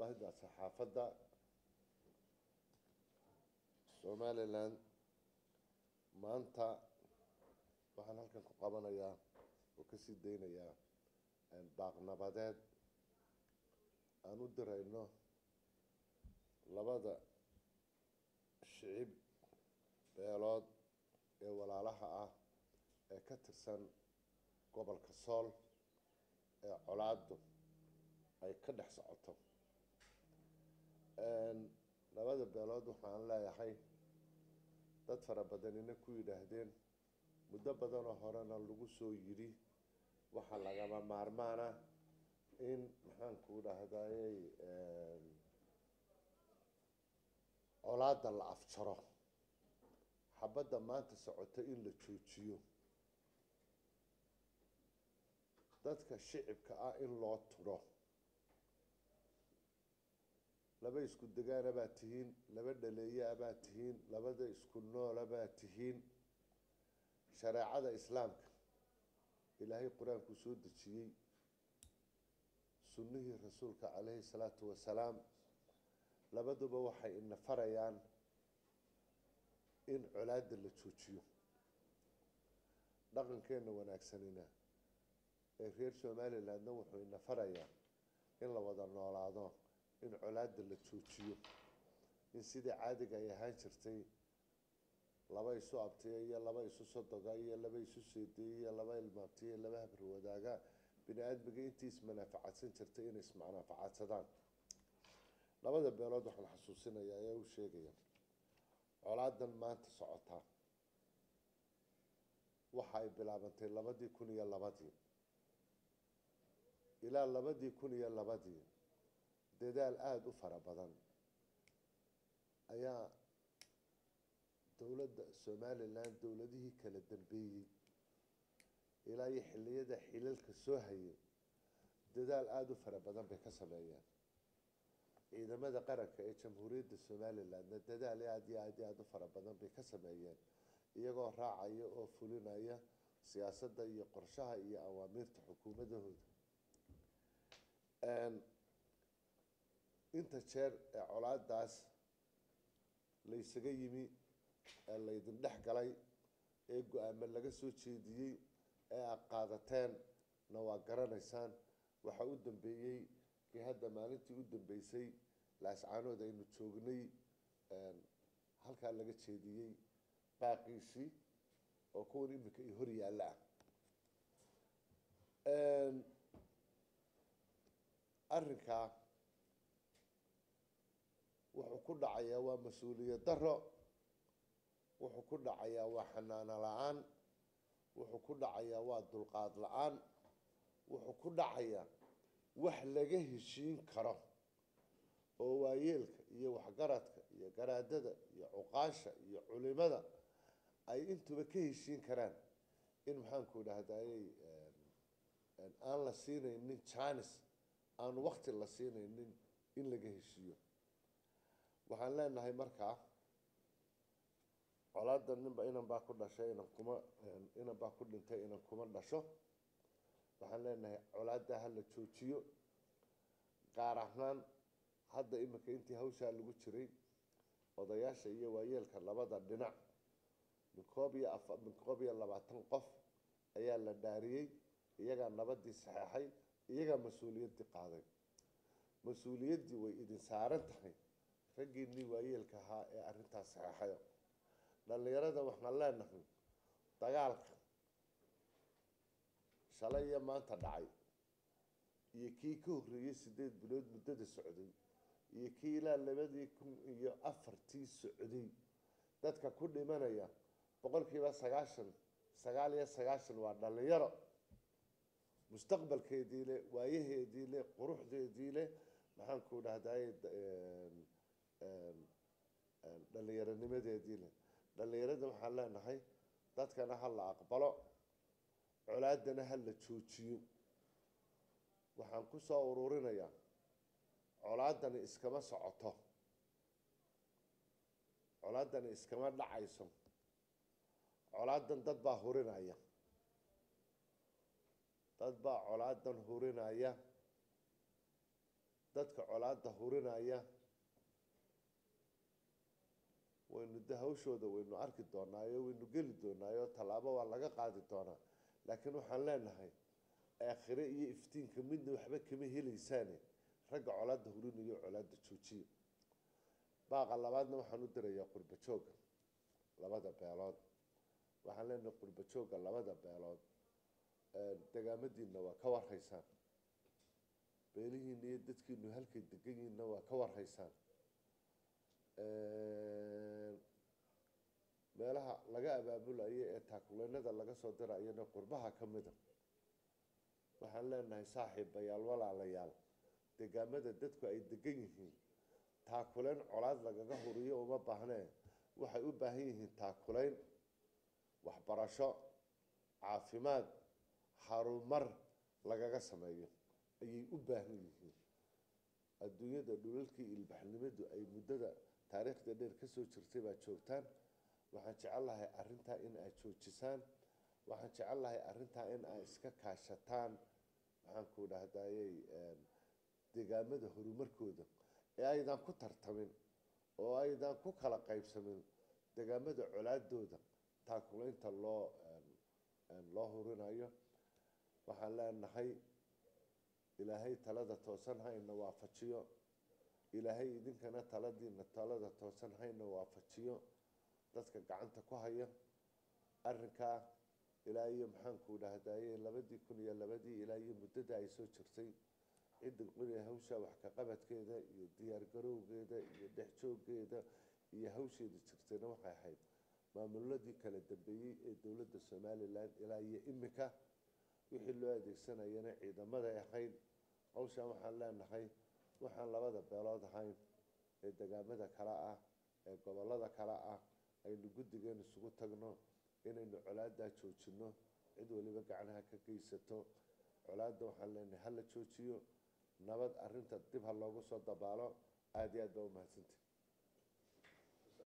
baahida saxaafadda somalilan maanta waxaan halkan ku qabanayaa oo kasii daynayaa baaqnabadeed aan u dirayno labada shicib beelood ee walaalaha ah ee ka tirsan gobolka sool ee colaadu ay ka dhex socoto labada beelood waxaan leeyahay dad fara badanina ku yidhaahdeen muddo badanoo horena lagu soo yidhi waxaa lagama maarmaana in maxaanku dhahday colaada la afjaro xabadda maanta socoto in la joojiyo dadka shicibka ah in loo tudho laba isku degaana baa tihiin laba dhaleeyaa baa tihiin labada isku noola baa tihiin shareecada islaamka ilaahay qur-aankuu soo dejiyey sunnihii rasuulka caleyhi salaatu wasalaam labaduba waxay ina farayaan in colaada la joojiyo dhaqankeena wanaagsanina ee reer somalilandna wuxuu ina farayaa in la wada noolaado in colaada la joojiyo in sidii caadiga ay ahaan jirtay laba isu abtiya iyo laba isu sodoga iyo laba isu seedeya iyo laba ilmaabtiya laba habri wadaaga bini aadmiga intii ismanaafacadsan jirtay inay ismanaafacaadsadaan labada beelood waxaan xasuusinayaa ee u sheegaya colaadan maanta socotaa waxa ay bilaabantay labadii kun iyo labadii ilaa labadii kun iyo labadii dadaal aada u fara badan ayaa dowladda somalilan dowladihii kala dambeeyey ilaa iyo xiliyada xilalka soo hayay dadaal aada u fara badan bay ka sameeyeen ciidamada qaranka ee jamhuuriyadda somalilandna dadaal aada iyo aad iyo aada u fara badan bay ka sameeyeen iyagoo raacaya oo fulinaya siyaasadda iyo qorshaha iyo awaamiirta xukuumadahooda inta jeer ee colaadaas laysaga yimi ee laydin dhex galay ee go-aamo laga soo jeediyey ee aad qaadateen na waa garanaysaan waxaa u dambeeyey kii hadda maalintii u dambeysay laascaanood aynu joognay halkaa laga jeediyey baaqiisii oo kuwan iminka i hor yaalla ah arrinkaa wuxuu ku dhacayaa waa mas-uuliyad daro wuxuu ku dhacayaa waa xanaano la-aan wuxuu ku dhacayaa waa dulqaad la-aan wuxuu ku dhacayaa wax laga heshiin karo oo waayeelka iyo waxgaradka iyo garaadada iyo cuqaasha iyo culimada ay intuba ka heshiin karaan in maxaanku dhahday aan la siinaynin janis aan wakti la siinaynin in laga heshiiyo waxaan leenahay markaa colaada ninba inan baa ku dhashay inan kuma inan baa ku dhintay inan kuma dhasho waxaan leenahay colaada hala joojiyo gaar ahaan hadda iminka intii hawshaa lagu jiray odayaasha iyo waayeelka labada dhinac min koob iyo afa min koob iyo labaatan qof ayaa la dhaariyey iyagaa nabadii saxeexay iyagaa mas-uuliyaddii qaaday mas-uuliyaddii way idin saaran tahay raggiinii waayeelka ahaa ee arrintaas saxeexayo dhalinyarada waxaan leenahay dagaalka shalay iyo maanta dhacay iyo kii ka horreeyey sideed bilood muddada socday iyo kii ilaa labadii kun iyo afartii socday dadka ku dhimanaya boqolkiiba sagaashan sagaal iyo sagaashan waa dhalinyaro mustaqbalkeedii le waayaheedii le quruxdeedii le maxaanku dhahday dhallinyaronimadeedii leh dhallinyarada waxaan leenahay dadkana ha la aqbalo colaadana ha la joojiyo waxaan ku soo ururinayaa colaadani iskama socoto colaadani iskama dhacayso colaadan dad baa hurinaya dad baa colaadan hurinaya dadka colaada hurinaya waynu de hawshooda waynu arki doonaayo waynu geli doonaayo tallaabo waa laga qaadi doonaa laakiin waxaan leenahay aakhire iyo iftiinka midna waxba kama helaysaane ragga colaada hurinayo colaada joojiya baaqa labaadna waxaan u dirayaa qurba jooga labada beelood waxaan leenahay qurba jooga labada beelood degaamadiina waa ka warhaysaan beelihiina iyo dadkiinu halkay degan yihiinna waa ka warhaysaan meelaha laga abaabulayo ee taakuleynada laga soo dirayana qurbaha ka mida waxaan leenahay saaxiibayaal walaalayaal degaamada dadku ay degan yihiin taakuleyn colaad lagaga huriyo uma baahnee waxay u baahan yihiin taakuleyn waxbarasho caafimaad harumar lagaga sameeyo ayay u baahan yihiin adduunyada dhulalkii ilbaxnimadu ay muddada taariikhda dheer kasoo jirtay baad joogtaan waxaan jecel lahay arrintaa in aad joojisaan waxaan jecel lahay arrintaa in aad iska kaashataan maxaanku dhahdayey degaamada horumarkooda ee aydan ku tartamin oo aydan ku kala qaybsamin degaamada colaadooda taakuleynta loo loo hurinayo waxaan leenahay ilaahay talada toosan hayna waafajiyo ilaahay idinkana taladiina talada toosan hayna waafajiyo dadka gacanta ku haya arinkaa ilaa iyo maxaanku dhahdaye labadii kun iyo labadii ilaa iyo muddada ay soo jirtay cidda qoriya hawsha wax ka qabadkeeda iyo diyaargarowgeeda iyo dhexjooggeeda iyo hawsheeda jirtayna waxay ahayd maamuladii kala dambeeyey ee dowladda somalilan ilaa iyo imika wixii loo adeegsanayana ciidamaday ahayd hawshan waxaan leenahay waxaan labada beelood ahayn ee degaamada kale ah ee gobolada kale ah aynu guddigeen isugu tagno inaynu colaadaa joojino cid waliba gacnaha ka geysato colaada waxaan leenahay hala joojiyo nabad arinta dib ha loogu soo dabaalo aada iyo aad baa umahadsantahi